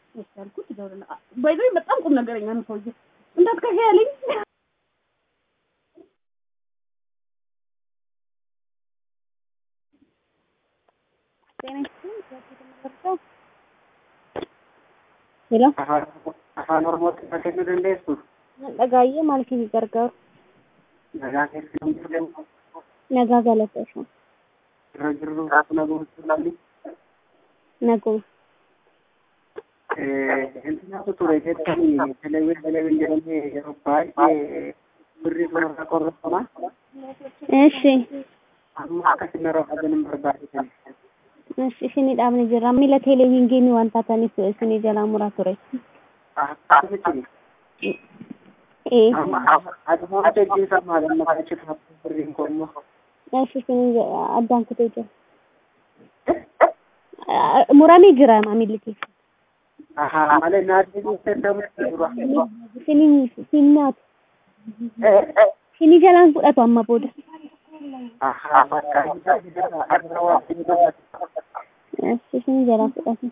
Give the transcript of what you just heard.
እሺ አልኩት። ደውልና ባይዘ በጣም ቁም ነገረኛ ነው ሰውዬ። እንዳትከፊ ያለኝ ሄሎ afaan oromootti fakkachuu dandeessu dhagaayyee maal isin gargaaru nagaa keessatti jedhamu nagaa galateessu irra jirru akkuma gochuu lalli naguma intinatu ture jettanii televiin televiin jedhamee yeroo baay'ee birrii kanarraa qorrafama እሺ amma akkasin yeroo hajan hin barbaachisan እሺ isinii dhaabni jirra miila teeleviingiinii waan taataniif isinii jalaa muraa ture akkamitti ee adumaa ajajjiisa maalamma achitti birriin koommoo እሺ isinii addaan kutee jira muramee jira maamilli keessa malee naatti deddamutti dura isinii sinnaatu isinii jalaan fudhatu amma booda fakkaatu adda waa እሺ isinii jalaa fudhatu